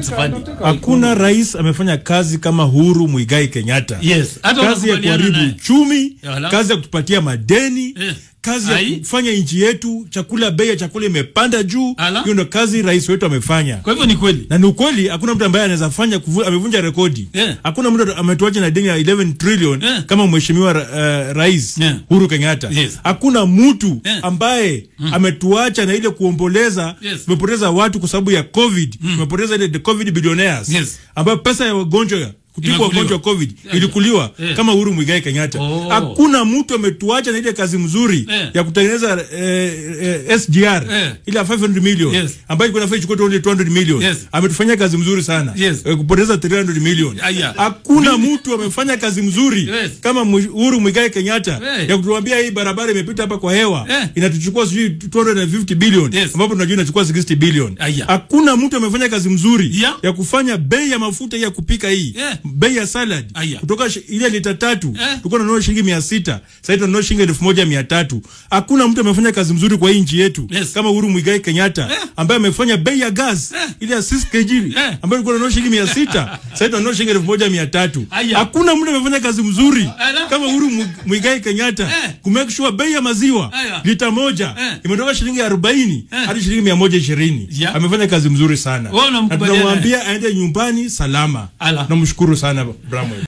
Safari. Hakuna rais amefanya kazi kama Uhuru Muigai Kenyatta. Yes. Hata kazi ya unakubaliana kuharibu naye. uchumi, Wala. kazi ya kutupatia madeni, Eh. kazi ya Ai. kufanya nchi yetu chakula, bei ya chakula imepanda juu. Ala. Hiyo ndo kazi rais wetu amefanya. Kwa hivyo ni kweli. na ni ukweli, hakuna mtu ambaye anaweza fanya kuvu, amevunja rekodi. Yeah. Hakuna mtu ametuacha na deni ya 11 trillion Yeah. kama mheshimiwa uh, rais Yeah. Uhuru Kenyatta. Yes. Hakuna mtu Yeah. ambaye ametuacha na ile kuomboleza. Yes. Tumepoteza watu kwa sababu ya COVID. Tumepoteza ile the COVID billionaires Yes. ambayo pesa ya wagonjwa kutibu Inakuliwa. wagonjwa wa COVID Yeah. ilikuliwa Yeah. kama Uhuru Muigai Kenyatta. Oh. Hakuna mtu ametuacha na ile kazi mzuri Yeah. ya kutengeneza eh, eh, SGR Yeah. ile ya 500 million Yes. ambayo ilikuwa inafaa ichukue 200 million Yes. ametufanyia kazi mzuri sana Yes. Eh, kupoteza 300 million Aya. hakuna mtu amefanya kazi mzuri Yes. kama Mwi- Uhuru Muigai Kenyatta Eh. ya kutuambia hii barabara imepita hapa kwa hewa Eh. inatuchukua sijui 250 billion Yes. ambapo tunajua inachukua 60 billion Aya. hakuna mtu amefanya kazi mzuri Yeah. ya kufanya bei ya mafuta hii ya kupika hii Yeah. bei ya salad Aya. kutoka shi- ile lita tatu Eh. tulikuwa tunanunua shilingi mia sita sasa tunanunua shilingi elfu moja mia tatu hakuna mtu amefanya kazi mzuri kwa hii nchi yetu Yes. kama Uhuru Muigai Kenyatta Eh. ambaye amefanya bei ya gas Eh. ile ya 6 kg Eh. ambayo tulikuwa tunanunua shilingi mia sita sasa tunanunua shilingi elfu moja mia tatu Aya. hakuna mtu amefanya kazi mzuri Ala. kama Uhuru Mu- Muigai Kenyatta Eh. ku make sure bei ya maziwa Aya. lita moja Eh. imetoka shilingi arobaini Eh. hadi shilingi mia moja ishirini Yeah. amefanya kazi mzuri sana Wewe na unamkubaliana tunamwambia aende nyumbani salama Ala. namshukuru sana Bramwell